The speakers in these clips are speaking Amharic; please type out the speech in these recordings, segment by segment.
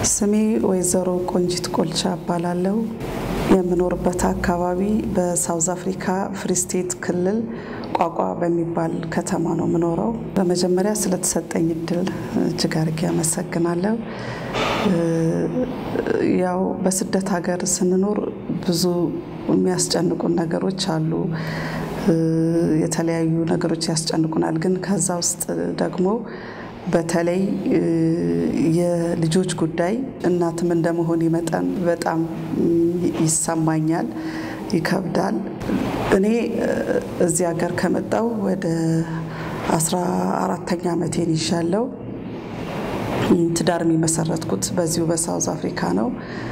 ስሜ ወይዘሮ ቆንጂት ቆልቻ እባላለሁ። የምኖርበት አካባቢ በሳውዝ አፍሪካ ፍሪ ስቴት ክልል ቋቋ በሚባል ከተማ ነው የምኖረው። በመጀመሪያ ስለተሰጠኝ እድል እጅግ አድርጌ አመሰግናለሁ። ያው በስደት ሀገር ስንኖር ብዙ የሚያስጨንቁን ነገሮች አሉ። የተለያዩ ነገሮች ያስጨንቁናል። ግን ከዛ ውስጥ ደግሞ በተለይ የልጆች ጉዳይ እናትም እንደመሆን መጠን በጣም ይሰማኛል፣ ይከብዳል። እኔ እዚህ ሀገር ከመጣው ወደ አስራ አራተኛ ዓመቴን ይዣለው። ትዳር የመሰረትኩት በዚሁ በሳውዝ አፍሪካ ነው።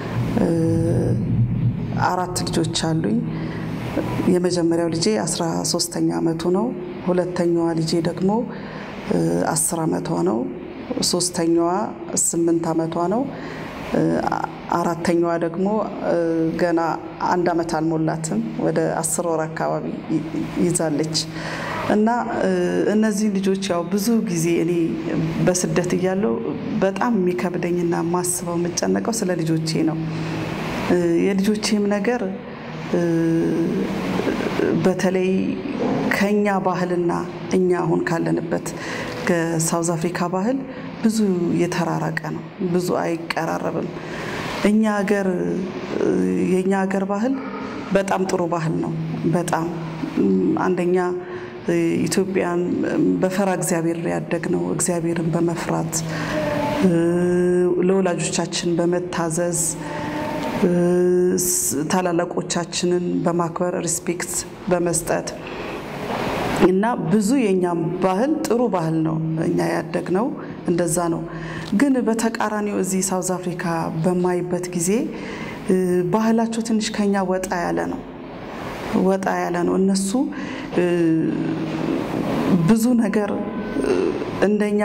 አራት ልጆች አሉኝ። የመጀመሪያው ልጄ አስራ ሶስተኛ ዓመቱ ነው። ሁለተኛዋ ልጄ ደግሞ አስር ዓመቷ ነው። ሶስተኛዋ ስምንት ዓመቷ ነው። አራተኛዋ ደግሞ ገና አንድ ዓመት አልሞላትም ወደ አስር ወር አካባቢ ይዛለች እና እነዚህ ልጆች ያው ብዙ ጊዜ እኔ በስደት እያለው በጣም የሚከብደኝና የማስበው የምጨነቀው ስለ ልጆቼ ነው። የልጆቼም ነገር በተለይ ከኛ ባህልና እኛ አሁን ካለንበት ከሳውዝ አፍሪካ ባህል ብዙ የተራራቀ ነው። ብዙ አይቀራረብም። እኛ ሀገር የእኛ ሀገር ባህል በጣም ጥሩ ባህል ነው። በጣም አንደኛ ኢትዮጵያን በፈራ እግዚአብሔር ያደግነው እግዚአብሔርን በመፍራት ለወላጆቻችን በመታዘዝ ታላላቆቻችንን በማክበር ሪስፔክት በመስጠት እና ብዙ የእኛም ባህል ጥሩ ባህል ነው። እኛ ያደግነው እንደዛ ነው። ግን በተቃራኒው እዚህ ሳውዝ አፍሪካ በማይበት ጊዜ ባህላቸው ትንሽ ከኛ ወጣ ያለ ነው። ወጣ ያለ ነው። እነሱ ብዙ ነገር እንደኛ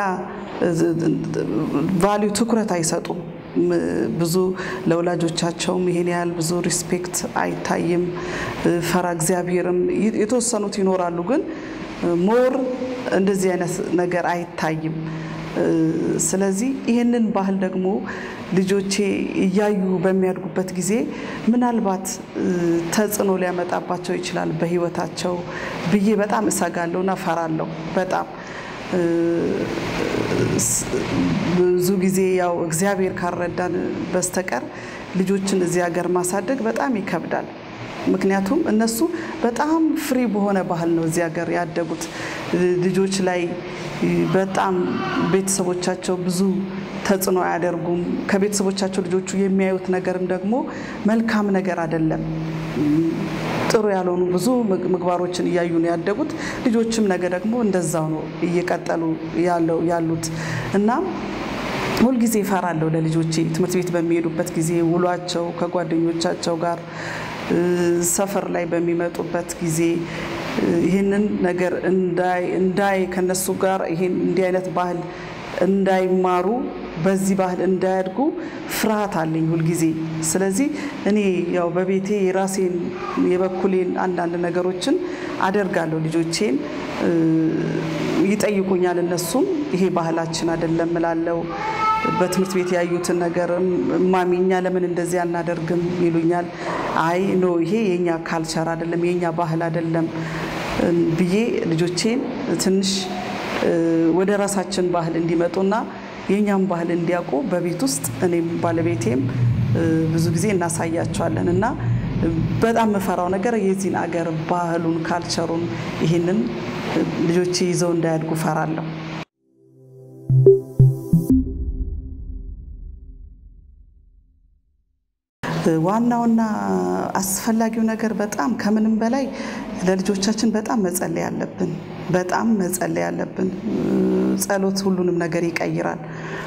ቫሊዩ ትኩረት አይሰጡም። ብዙ ለወላጆቻቸውም ይሄን ያህል ብዙ ሪስፔክት አይታይም። ፈራ እግዚአብሔርም የተወሰኑት ይኖራሉ፣ ግን ሞር እንደዚህ አይነት ነገር አይታይም። ስለዚህ ይህንን ባህል ደግሞ ልጆቼ እያዩ በሚያድጉበት ጊዜ ምናልባት ተጽዕኖ ሊያመጣባቸው ይችላል በሕይወታቸው ብዬ በጣም እሰጋለሁና ፈራለሁ በጣም ብዙ ጊዜ ያው እግዚአብሔር ካረዳን በስተቀር ልጆችን እዚህ ሀገር ማሳደግ በጣም ይከብዳል። ምክንያቱም እነሱ በጣም ፍሪ በሆነ ባህል ነው እዚህ ሀገር ያደጉት። ልጆች ላይ በጣም ቤተሰቦቻቸው ብዙ ተጽዕኖ አያደርጉም። ከቤተሰቦቻቸው ልጆቹ የሚያዩት ነገርም ደግሞ መልካም ነገር አይደለም። ጥሩ ያልሆኑ ብዙ ምግባሮችን እያዩ ነው ያደጉት። ልጆችም ነገ ደግሞ እንደዛው ነው እየቀጠሉ ያለው ያሉት እና ሁልጊዜ እፈራለሁ ለልጆቼ ትምህርት ቤት በሚሄዱበት ጊዜ ውሏቸው ከጓደኞቻቸው ጋር ሰፈር ላይ በሚመጡበት ጊዜ ይህንን ነገር እንዳይ ከነሱ ጋር ይሄን እንዲህ አይነት ባህል እንዳይማሩ በዚህ ባህል እንዳያድጉ ፍርሃት አለኝ ሁልጊዜ። ስለዚህ እኔ ያው በቤቴ የራሴን የበኩሌን አንዳንድ ነገሮችን አደርጋለሁ። ልጆቼን ይጠይቁኛል። እነሱም ይሄ ባህላችን አይደለም እላለሁ። በትምህርት ቤት ያዩትን ነገር ማሚ እኛ ለምን እንደዚህ አናደርግም ይሉኛል። አይ ኖ ይሄ የኛ ካልቸር አይደለም የኛ ባህል አይደለም ብዬ ልጆቼን ትንሽ ወደ ራሳችን ባህል እንዲመጡና የእኛም ባህል እንዲያውቁ በቤት ውስጥ እኔም ባለቤቴም ብዙ ጊዜ እናሳያቸዋለን እና በጣም የምፈራው ነገር የዚህን አገር ባህሉን ካልቸሩን ይህንን ልጆቼ ይዘው እንዳያድጉ ፈራለሁ። ዋናውና አስፈላጊው ነገር በጣም ከምንም በላይ ለልጆቻችን በጣም መጸለይ አለብን። በጣም መጸለይ አለብን። ጸሎት ሁሉንም ነገር ይቀይራል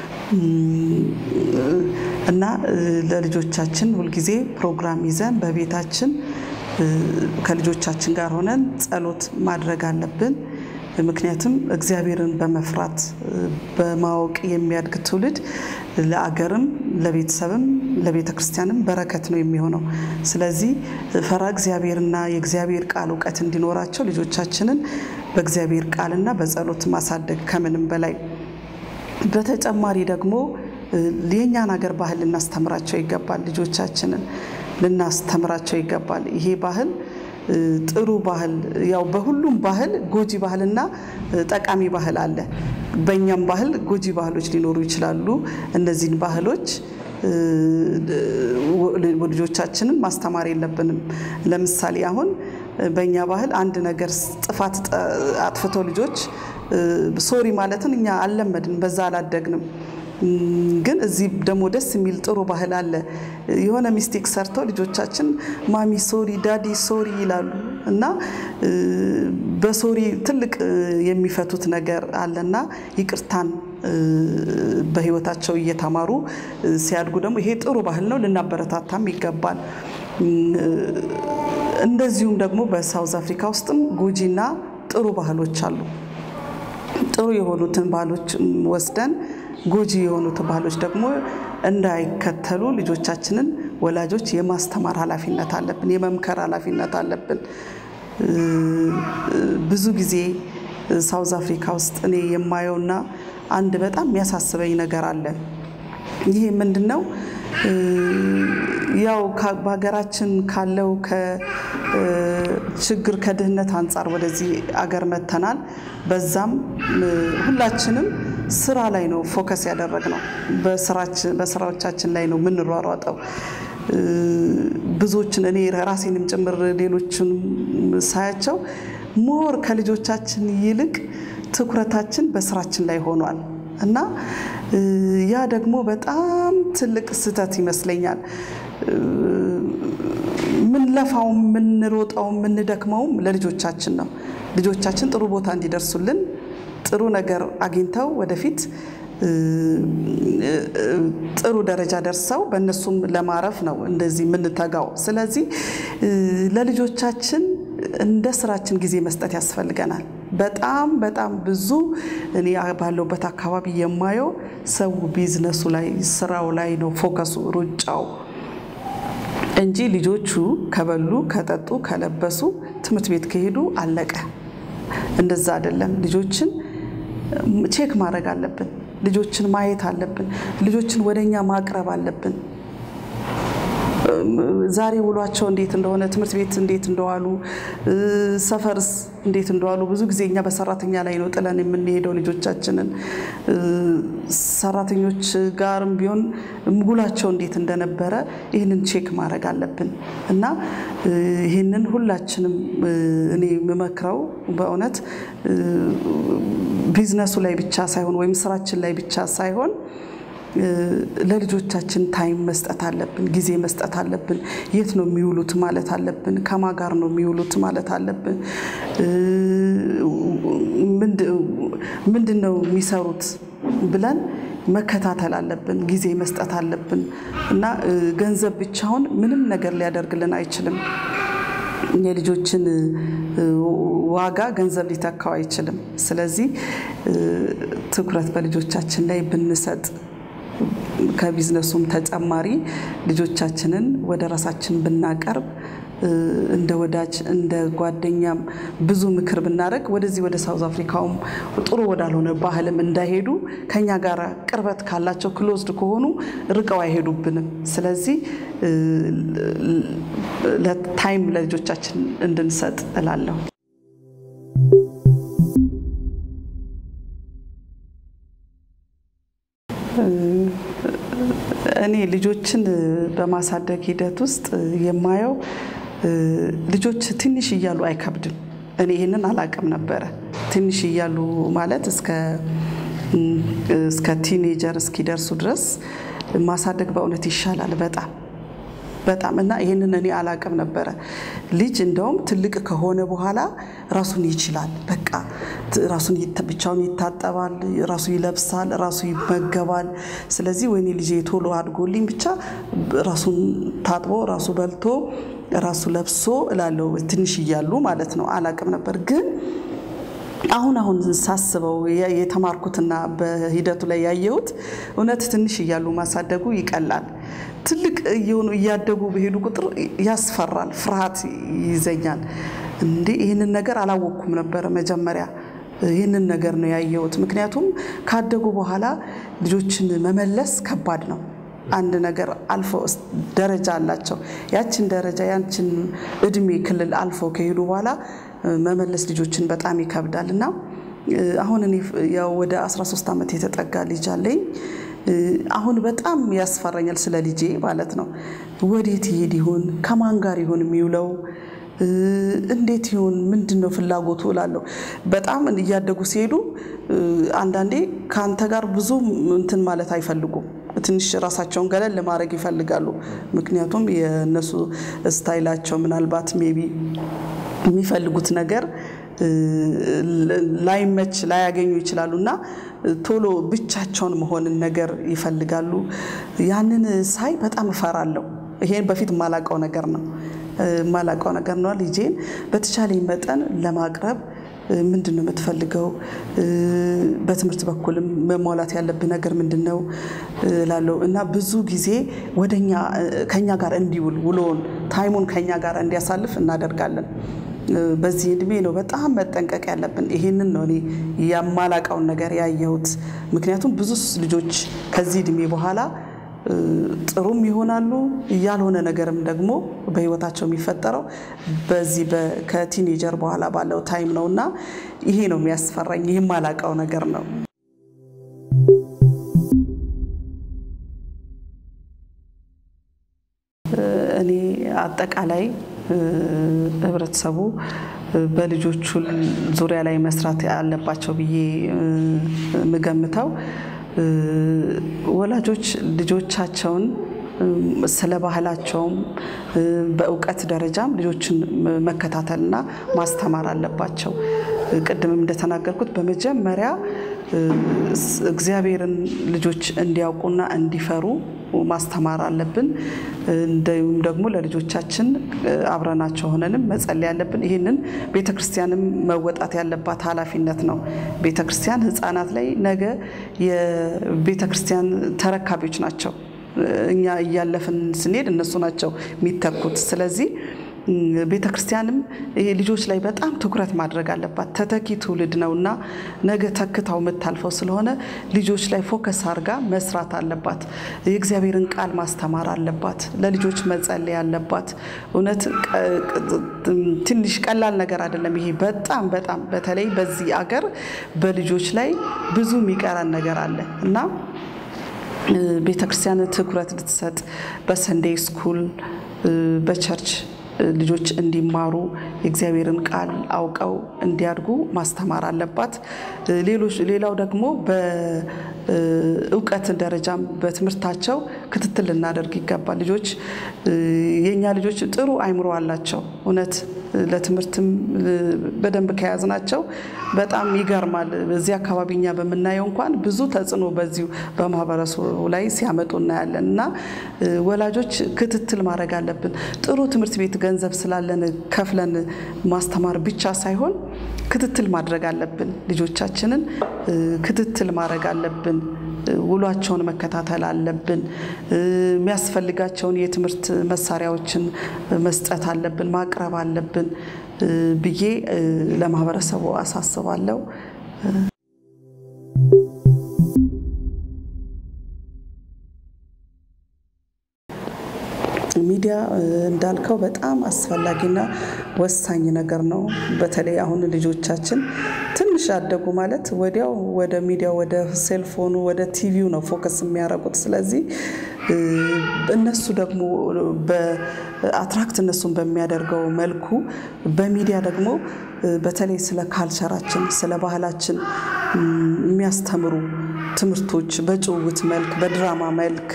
እና ለልጆቻችን ሁልጊዜ ፕሮግራም ይዘን በቤታችን ከልጆቻችን ጋር ሆነን ጸሎት ማድረግ አለብን። ምክንያቱም እግዚአብሔርን በመፍራት በማወቅ የሚያድግ ትውልድ ለአገርም ለቤተሰብም ለቤተ ክርስቲያንም በረከት ነው የሚሆነው። ስለዚህ ፈራ እግዚአብሔርና የእግዚአብሔር ቃል እውቀት እንዲኖራቸው ልጆቻችንን በእግዚአብሔር ቃልና በጸሎት ማሳደግ ከምንም በላይ በተጨማሪ ደግሞ የእኛን ሀገር ባህል ልናስተምራቸው ይገባል። ልጆቻችንን ልናስተምራቸው ይገባል። ይሄ ባህል ጥሩ ባህል ያው በሁሉም ባህል ጎጂ ባህልና ጠቃሚ ባህል አለ። በእኛም ባህል ጎጂ ባህሎች ሊኖሩ ይችላሉ። እነዚህን ባህሎች ልጆቻችንን ማስተማር የለብንም። ለምሳሌ አሁን በእኛ ባህል አንድ ነገር ጥፋት አጥፍቶ ልጆች ሶሪ ማለትን እኛ አልለመድን፣ በዛ አላደግንም። ግን እዚህ ደግሞ ደስ የሚል ጥሩ ባህል አለ። የሆነ ሚስቴክ ሰርተው ልጆቻችን ማሚ ሶሪ፣ ዳዲ ሶሪ ይላሉ እና በሶሪ ትልቅ የሚፈቱት ነገር አለና ይቅርታን በሕይወታቸው እየተማሩ ሲያድጉ ደግሞ ይሄ ጥሩ ባህል ነው፣ ልናበረታታም ይገባል። እንደዚሁም ደግሞ በሳውዝ አፍሪካ ውስጥም ጎጂና ጥሩ ባህሎች አሉ። ጥሩ የሆኑትን ባህሎች ወስደን ጎጂ የሆኑትን ባህሎች ደግሞ እንዳይከተሉ ልጆቻችንን ወላጆች የማስተማር ኃላፊነት አለብን፣ የመምከር ኃላፊነት አለብን። ብዙ ጊዜ ሳውዝ አፍሪካ ውስጥ እኔ የማየውና አንድ በጣም የሚያሳስበኝ ነገር አለ። ይሄ ምንድን ነው? ያው በሀገራችን ካለው ከችግር ከድህነት አንጻር ወደዚህ አገር መተናል። በዛም ሁላችንም ስራ ላይ ነው ፎከስ ያደረግነው፣ በስራዎቻችን ላይ ነው የምንሯሯጠው። ብዙዎችን እኔ ራሴንም ጭምር ሌሎችን ሳያቸው ሞር ከልጆቻችን ይልቅ ትኩረታችን በስራችን ላይ ሆኗል እና ያ ደግሞ በጣም ትልቅ ስህተት ይመስለኛል። ምንለፋውም ምንሮጠውም ምንደክመውም ለልጆቻችን ነው። ልጆቻችን ጥሩ ቦታ እንዲደርሱልን ጥሩ ነገር አግኝተው ወደፊት ጥሩ ደረጃ ደርሰው በእነሱም ለማረፍ ነው እንደዚህ የምንተጋው። ስለዚህ ለልጆቻችን እንደ ስራችን ጊዜ መስጠት ያስፈልገናል። በጣም በጣም ብዙ እኔ ባለውበት አካባቢ የማየው ሰው ቢዝነሱ ላይ ስራው ላይ ነው ፎከሱ፣ ሩጫው እንጂ ልጆቹ ከበሉ ከጠጡ ከለበሱ ትምህርት ቤት ከሄዱ አለቀ። እንደዛ አይደለም። ልጆችን ቼክ ማድረግ አለብን። ልጆችን ማየት አለብን። ልጆችን ወደኛ ማቅረብ አለብን። ዛሬ ውሏቸው እንዴት እንደሆነ ትምህርት ቤት እንዴት እንደዋሉ ሰፈርስ እንዴት እንደዋሉ ብዙ ጊዜ እኛ በሰራተኛ ላይ ነው ጥለን የምንሄደው ልጆቻችንን። ሰራተኞች ጋርም ቢሆን ውሏቸው እንዴት እንደነበረ ይህንን ቼክ ማድረግ አለብን እና ይህንን ሁላችንም እኔ የምመክረው በእውነት ቢዝነሱ ላይ ብቻ ሳይሆን ወይም ስራችን ላይ ብቻ ሳይሆን ለልጆቻችን ታይም መስጠት አለብን፣ ጊዜ መስጠት አለብን። የት ነው የሚውሉት ማለት አለብን። ከማ ጋር ነው የሚውሉት ማለት አለብን። ምንድን ነው የሚሰሩት ብለን መከታተል አለብን፣ ጊዜ መስጠት አለብን እና ገንዘብ ብቻውን ምንም ነገር ሊያደርግልን አይችልም። የልጆችን ዋጋ ገንዘብ ሊተካው አይችልም። ስለዚህ ትኩረት በልጆቻችን ላይ ብንሰጥ ከቢዝነሱም ተጨማሪ ልጆቻችንን ወደ ራሳችን ብናቀርብ እንደ ወዳጅ እንደ ጓደኛም ብዙ ምክር ብናደርግ ወደዚህ ወደ ሳውዝ አፍሪካውም ጥሩ ወዳልሆነ ባህልም እንዳይሄዱ ከኛ ጋር ቅርበት ካላቸው ክሎዝድ ከሆኑ ርቀው አይሄዱብንም። ስለዚህ ታይም ለልጆቻችን እንድንሰጥ እላለሁ። እኔ ልጆችን በማሳደግ ሂደት ውስጥ የማየው ልጆች ትንሽ እያሉ አይከብድም። እኔ ይህንን አላቅም ነበረ። ትንሽ እያሉ ማለት እስከ ቲኔጀር እስኪደርሱ ድረስ ማሳደግ በእውነት ይሻላል በጣም በጣም እና ይህንን እኔ አላቅም ነበረ። ልጅ እንደውም ትልቅ ከሆነ በኋላ ራሱን ይችላል። በቃ ራሱን ብቻውን ይታጠባል፣ ራሱ ይለብሳል፣ ራሱ ይመገባል። ስለዚህ ወይኔ ልጄ ቶሎ አድጎልኝ ብቻ ራሱን ታጥቦ ራሱ በልቶ ራሱ ለብሶ እላለሁ። ትንሽ እያሉ ማለት ነው። አላቅም ነበር ግን አሁን አሁን ሳስበው የተማርኩትና በሂደቱ ላይ ያየሁት እውነት ትንሽ እያሉ ማሳደጉ ይቀላል። ትልቅ እየሆኑ እያደጉ በሄዱ ቁጥር ያስፈራል፣ ፍርሃት ይይዘኛል። እንዴ ይህንን ነገር አላወቅኩም ነበረ መጀመሪያ ይህንን ነገር ነው ያየሁት። ምክንያቱም ካደጉ በኋላ ልጆችን መመለስ ከባድ ነው። አንድ ነገር አልፎ ደረጃ አላቸው። ያችን ደረጃ ያችን እድሜ ክልል አልፎ ከሄዱ በኋላ መመለስ ልጆችን በጣም ይከብዳል እና አሁን እኔ ያው ወደ 13 ዓመት የተጠጋ ልጅ አለኝ። አሁን በጣም ያስፈራኛል ስለ ልጄ ማለት ነው። ወዴት ይሄድ ይሆን? ከማን ጋር ይሆን የሚውለው? እንዴት ይሆን? ምንድን ነው ፍላጎቱ እላለሁ። በጣም እያደጉ ሲሄዱ አንዳንዴ ከአንተ ጋር ብዙ እንትን ማለት አይፈልጉም። ትንሽ ራሳቸውን ገለል ለማድረግ ይፈልጋሉ። ምክንያቱም የእነሱ ስታይላቸው ምናልባት ሜቢ የሚፈልጉት ነገር ላይመች ላያገኙ ይችላሉ እና ቶሎ ብቻቸውን መሆንን ነገር ይፈልጋሉ። ያንን ሳይ በጣም እፈራለሁ። ይሄን በፊት የማላውቀው ነገር ነው የማላውቀው ነገር ነው። ልጄን በተቻለኝ መጠን ለማቅረብ ምንድን ነው የምትፈልገው? በትምህርት በኩልም መሟላት ያለብህ ነገር ምንድን ነው ላለው እና ብዙ ጊዜ ወደኛ ከኛ ጋር እንዲውል ውሎውን ታይሙን ከኛ ጋር እንዲያሳልፍ እናደርጋለን። በዚህ እድሜ ነው በጣም መጠንቀቅ ያለብን። ይሄንን ነው እኔ የማላውቀውን ነገር ያየሁት። ምክንያቱም ብዙ ልጆች ከዚህ እድሜ በኋላ ጥሩም ይሆናሉ ያልሆነ ነገርም ደግሞ በህይወታቸው የሚፈጠረው በዚህ ከቲኔጀር በኋላ ባለው ታይም ነው እና ይሄ ነው የሚያስፈራኝ። ይህ የማላውቀው ነገር ነው። እኔ አጠቃላይ ህብረተሰቡ በልጆቹ ዙሪያ ላይ መስራት ያለባቸው ብዬ የምገምተው ወላጆች ልጆቻቸውን ስለ ባህላቸውም በእውቀት ደረጃም ልጆችን መከታተልና ማስተማር አለባቸው። ቅድምም እንደተናገርኩት በመጀመሪያ እግዚአብሔርን ልጆች እንዲያውቁና እንዲፈሩ ማስተማር አለብን። እንዲሁም ደግሞ ለልጆቻችን አብረናቸው ሆነንም መጸለይ ያለብን። ይህንን ቤተ ክርስቲያንም መወጣት ያለባት ኃላፊነት ነው። ቤተ ክርስቲያን ህፃናት ላይ ነገ የቤተ ክርስቲያን ተረካቢዎች ናቸው። እኛ እያለፍን ስንሄድ እነሱ ናቸው የሚተኩት። ስለዚህ ቤተ ክርስቲያንም ይሄ ልጆች ላይ በጣም ትኩረት ማድረግ አለባት። ተተኪ ትውልድ ነው እና ነገ ተክታው የምታልፈው ስለሆነ ልጆች ላይ ፎከስ አድርጋ መስራት አለባት። የእግዚአብሔርን ቃል ማስተማር አለባት። ለልጆች መጸለይ አለባት። እውነት ትንሽ ቀላል ነገር አይደለም ይሄ በጣም በጣም በተለይ በዚህ አገር በልጆች ላይ ብዙ የሚቀረን ነገር አለ እና ቤተ ክርስቲያን ትኩረት ልትሰጥ በሰንዴይ ስኩል በቸርች ልጆች እንዲማሩ የእግዚአብሔርን ቃል አውቀው እንዲያድጉ ማስተማር አለባት። ሌሎች ሌላው ደግሞ በእውቀት ደረጃም በትምህርታቸው ክትትል ልናደርግ ይገባል። ልጆች የእኛ ልጆች ጥሩ አይምሮ አላቸው። እውነት ለትምህርትም በደንብ ከያዝናቸው በጣም ይገርማል። በዚህ አካባቢ እኛ በምናየው እንኳን ብዙ ተጽዕኖ በዚሁ በማህበረሰቡ ላይ ሲያመጡ እናያለን እና ወላጆች ክትትል ማድረግ አለብን። ጥሩ ትምህርት ቤት ገንዘብ ስላለን ከፍለን ማስተማር ብቻ ሳይሆን ክትትል ማድረግ አለብን። ልጆቻችንን ክትትል ማድረግ አለብን። ውሏቸውን መከታተል አለብን። የሚያስፈልጋቸውን የትምህርት መሳሪያዎችን መስጠት አለብን፣ ማቅረብ አለብን ብዬ ለማህበረሰቡ አሳስባለሁ። ሚዲያ እንዳልከው በጣም አስፈላጊና ወሳኝ ነገር ነው። በተለይ አሁን ልጆቻችን ትንሽ አደጉ ማለት ወዲያው ወደ ሚዲያው፣ ወደ ሴልፎኑ፣ ወደ ቲቪው ነው ፎከስ የሚያደርጉት። ስለዚህ እነሱ ደግሞ በአትራክት እነሱን በሚያደርገው መልኩ በሚዲያ ደግሞ በተለይ ስለ ካልቸራችን ስለ ባህላችን የሚያስተምሩ ትምህርቶች በጭውውት መልክ በድራማ መልክ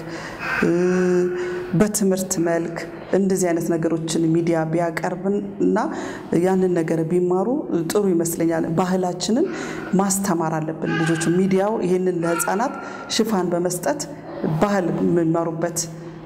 በትምህርት መልክ እንደዚህ አይነት ነገሮችን ሚዲያ ቢያቀርብን እና ያንን ነገር ቢማሩ ጥሩ ይመስለኛል። ባህላችንን ማስተማር አለብን ልጆች። ሚዲያው ይህንን ለሕፃናት ሽፋን በመስጠት ባህል የሚማሩበት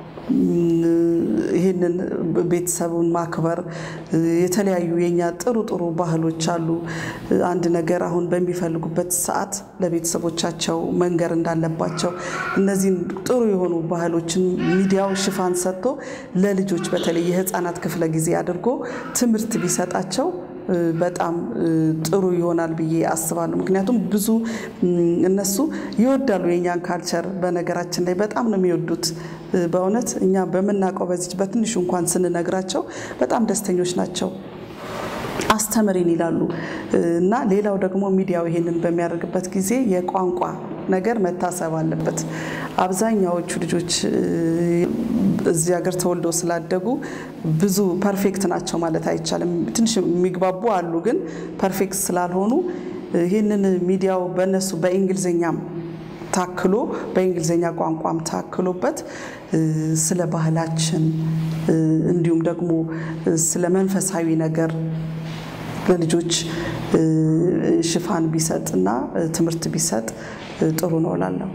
ይህንን ቤተሰቡን ማክበር የተለያዩ የኛ ጥሩ ጥሩ ባህሎች አሉ። አንድ ነገር አሁን በሚፈልጉበት ሰዓት ለቤተሰቦቻቸው መንገር እንዳለባቸው እነዚህን ጥሩ የሆኑ ባህሎችን ሚዲያው ሽፋን ሰጥቶ ለልጆች በተለይ የህፃናት ክፍለ ጊዜ አድርጎ ትምህርት ቢሰጣቸው በጣም ጥሩ ይሆናል ብዬ አስባለሁ። ምክንያቱም ብዙ እነሱ ይወዳሉ የእኛን ካልቸር። በነገራችን ላይ በጣም ነው የሚወዱት። በእውነት እኛ በምናውቀው በዚች በትንሹ እንኳን ስንነግራቸው በጣም ደስተኞች ናቸው። አስተምሪን ይላሉ እና ሌላው ደግሞ ሚዲያው ይሄንን በሚያደርግበት ጊዜ የቋንቋ ነገር መታሰብ አለበት። አብዛኛዎቹ ልጆች እዚህ ሀገር ተወልደው ስላደጉ ብዙ ፐርፌክት ናቸው ማለት አይቻልም። ትንሽ የሚግባቡ አሉ፣ ግን ፐርፌክት ስላልሆኑ ይህንን ሚዲያው በእነሱ በእንግሊዝኛም ታክሎ በእንግሊዝኛ ቋንቋም ታክሎበት ስለ ባህላችን እንዲሁም ደግሞ ስለ መንፈሳዊ ነገር ለልጆች ሽፋን ቢሰጥ እና ትምህርት ቢሰጥ ጥሩ ነው እላለሁ።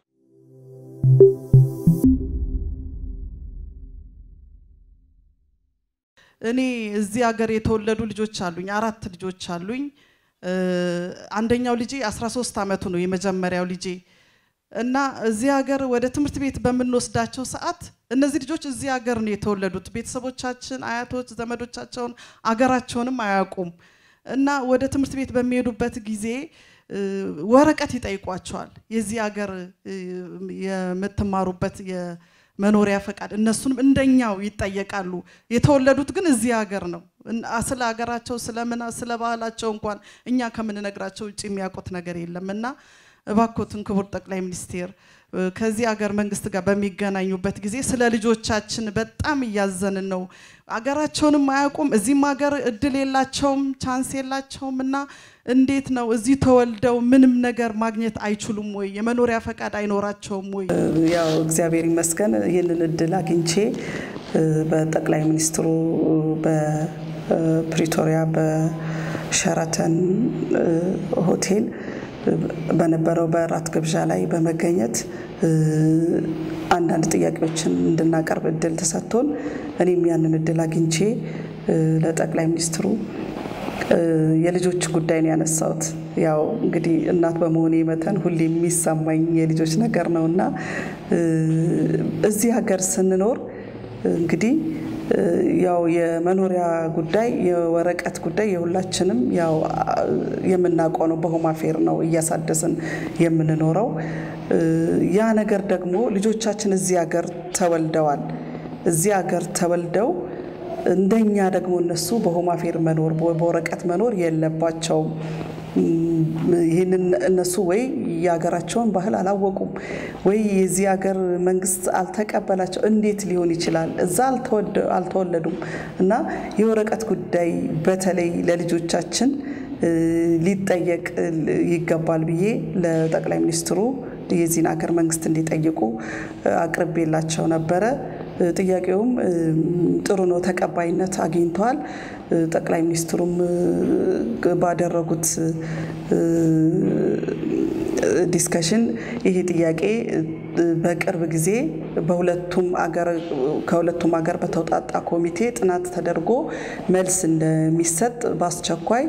እኔ እዚህ ሀገር የተወለዱ ልጆች አሉኝ። አራት ልጆች አሉኝ። አንደኛው ልጄ 13 ዓመቱ ነው የመጀመሪያው ልጄ እና እዚህ ሀገር ወደ ትምህርት ቤት በምንወስዳቸው ሰዓት እነዚህ ልጆች እዚህ ሀገር ነው የተወለዱት። ቤተሰቦቻችን፣ አያቶች፣ ዘመዶቻቸውን አገራቸውንም አያውቁም እና ወደ ትምህርት ቤት በሚሄዱበት ጊዜ ወረቀት ይጠይቋቸዋል። የዚህ ሀገር የምትማሩበት የመኖሪያ ፈቃድ፣ እነሱንም እንደኛው ይጠየቃሉ። የተወለዱት ግን እዚህ ሀገር ነው። ስለ ሀገራቸው ስለምን ስለ ባህላቸው እንኳን እኛ ከምንነግራቸው ውጭ የሚያውቁት ነገር የለም እና እባኮትን ክቡር ጠቅላይ ሚኒስቴር ከዚህ ሀገር መንግስት ጋር በሚገናኙበት ጊዜ ስለ ልጆቻችን በጣም እያዘንን ነው። አገራቸውንም አያውቁም፣ እዚህም ሀገር እድል የላቸውም፣ ቻንስ የላቸውም እና እንዴት ነው እዚህ ተወልደው ምንም ነገር ማግኘት አይችሉም ወይ? የመኖሪያ ፈቃድ አይኖራቸውም ወይ? ያው እግዚአብሔር ይመስገን ይህንን እድል አግኝቼ በጠቅላይ ሚኒስትሩ በፕሪቶሪያ በሸራተን ሆቴል በነበረው በራት ግብዣ ላይ በመገኘት አንዳንድ ጥያቄዎችን እንድናቀርብ እድል ተሰጥቶን እኔም ያንን እድል አግኝቼ ለጠቅላይ ሚኒስትሩ የልጆች ጉዳይ ነው ያነሳሁት። ያው እንግዲህ እናት በመሆኔ መተን ሁሌ የሚሰማኝ የልጆች ነገር ነው እና እዚህ ሀገር ስንኖር እንግዲህ ያው የመኖሪያ ጉዳይ የወረቀት ጉዳይ የሁላችንም ያው የምናውቀው ነው። በሆም አፌር ነው እያሳደስን የምንኖረው። ያ ነገር ደግሞ ልጆቻችን እዚህ ሀገር ተወልደዋል። እዚህ ሀገር ተወልደው እንደኛ ደግሞ እነሱ በሆም አፌር መኖር በወረቀት መኖር የለባቸውም። ይህንን እነሱ ወይ የሀገራቸውን ባህል አላወቁም ወይ የዚህ ሀገር መንግስት አልተቀበላቸው። እንዴት ሊሆን ይችላል? እዛ አልተወለዱም እና የወረቀት ጉዳይ በተለይ ለልጆቻችን ሊጠየቅ ይገባል ብዬ ለጠቅላይ ሚኒስትሩ የዚህን ሀገር መንግስት እንዲጠይቁ አቅርቤላቸው ነበረ። ጥያቄውም ጥሩ ነው፣ ተቀባይነት አግኝተዋል። ጠቅላይ ሚኒስትሩም ባደረጉት ዲስከሽን ይሄ ጥያቄ በቅርብ ጊዜ በሁለቱም አገር ከሁለቱም ሀገር በተውጣጣ ኮሚቴ ጥናት ተደርጎ መልስ እንደሚሰጥ በአስቸኳይ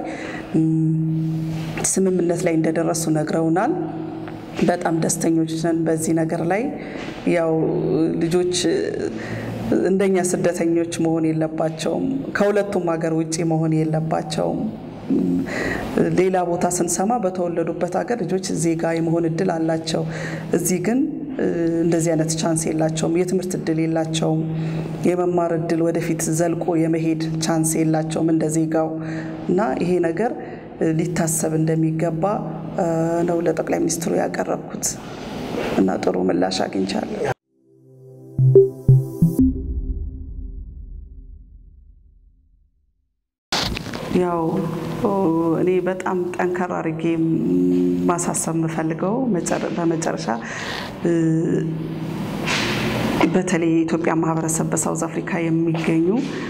ስምምነት ላይ እንደደረሱ ነግረውናል። በጣም ደስተኞች ነን በዚህ ነገር ላይ ያው ልጆች እንደኛ ስደተኞች መሆን የለባቸውም። ከሁለቱም ሀገር ውጭ መሆን የለባቸውም። ሌላ ቦታ ስንሰማ በተወለዱበት ሀገር ልጆች ዜጋ የመሆን እድል አላቸው። እዚህ ግን እንደዚህ አይነት ቻንስ የላቸውም። የትምህርት እድል የላቸውም። የመማር እድል ወደፊት ዘልቆ የመሄድ ቻንስ የላቸውም እንደ ዜጋው እና ይሄ ነገር ሊታሰብ እንደሚገባ ነው ለጠቅላይ ሚኒስትሩ ያቀረብኩት እና ጥሩ ምላሽ አግኝቻለሁ። ያው እኔ በጣም ጠንከር አድርጌ ማሳሰብ የምፈልገው በመጨረሻ በተለይ የኢትዮጵያ ማህበረሰብ በሳውዝ አፍሪካ የሚገኙ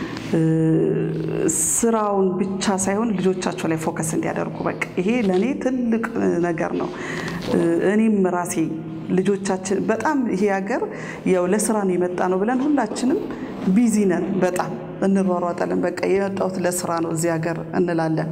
ስራውን ብቻ ሳይሆን ልጆቻቸው ላይ ፎከስ እንዲያደርጉ በቃ ይሄ ለእኔ ትልቅ ነገር ነው። እኔም ራሴ ልጆቻችን በጣም ይሄ ሀገር ያው ለስራ ነው የመጣ ነው ብለን ሁላችንም ቢዚ ነን። በጣም እንሯሯጣለን። በቃ የመጣሁት ለስራ ነው እዚህ ሀገር እንላለን።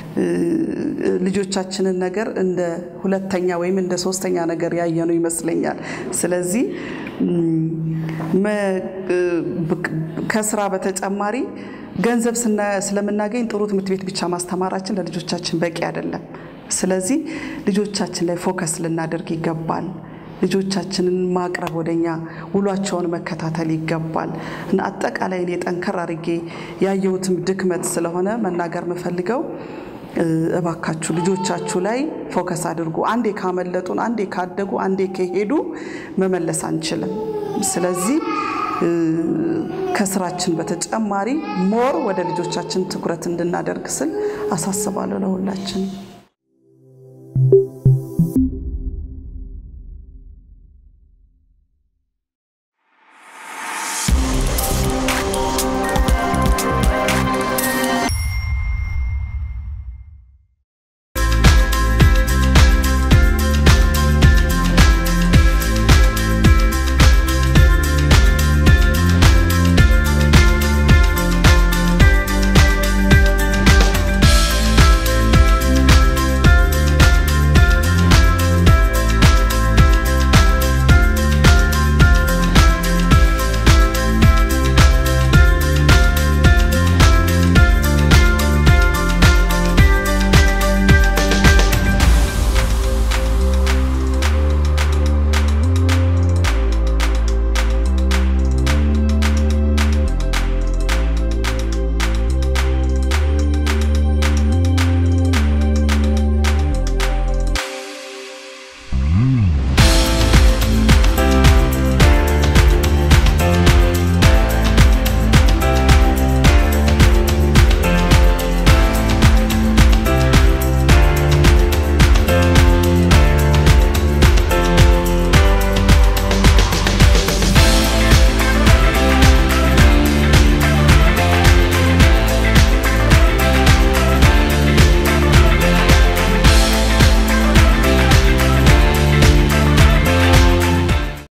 ልጆቻችንን ነገር እንደ ሁለተኛ ወይም እንደ ሶስተኛ ነገር ያየነው ይመስለኛል። ስለዚህ ከስራ በተጨማሪ ገንዘብ ስለምናገኝ ጥሩ ትምህርት ቤት ብቻ ማስተማራችን ለልጆቻችን በቂ አይደለም። ስለዚህ ልጆቻችን ላይ ፎከስ ልናደርግ ይገባል። ልጆቻችንን ማቅረብ ወደኛ ውሏቸውን መከታተል ይገባል እና አጠቃላይ እኔ ጠንከር አድርጌ ያየሁትም ድክመት ስለሆነ መናገር የምፈልገው እባካችሁ ልጆቻችሁ ላይ ፎከስ አድርጉ። አንዴ ካመለጡን፣ አንዴ ካደጉ፣ አንዴ ከሄዱ መመለስ አንችልም። ስለዚህ ከስራችን በተጨማሪ ሞር ወደ ልጆቻችን ትኩረት እንድናደርግ ስል አሳስባለሁ ለሁላችን።